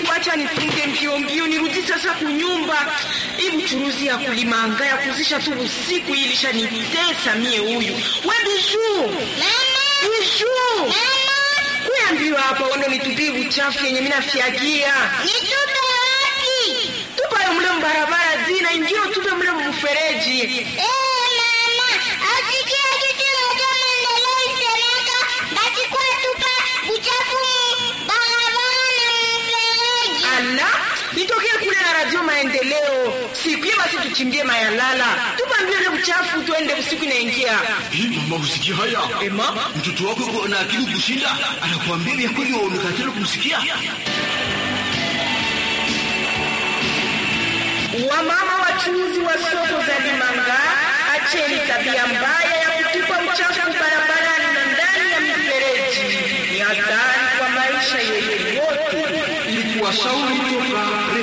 Mungu, acha nifunge mbio mbio, nirudi sasa kunyumba. Hii buchuruzi ya kulimanga ya kuzisha tu usiku hii ilishanitesa mie. Huyu we Bijuu, Bijuu, kuyambiwa hapa wando nitupie buchafu yenye mina fyagia Nitupe wapi? tupayo mule mbarabara zina ingio tupe mule mfereji. Eh, mama, asikia kitu moja maendeleo isemeka, basi kwa tupa uchafu mu barabara na mfereji. Ala, nitokee kule na radio maendeleo siku hiyo, basi tuchimbie mayalala, tupambie ule buchafu, tuende usiku inaingia. Hii mama, usikia haya? Ema, Mtoto wako yuko na akili kushinda, anakuambia vya kweli, waonekatela kumsikia. wamama wachuuzi wa soko za Limanga, acheni tabia mbaya ya kutupa uchafu barabarani na ndani ya mifereji. Ni hatari kwa maisha yetu yote. Ili kuwashauri toka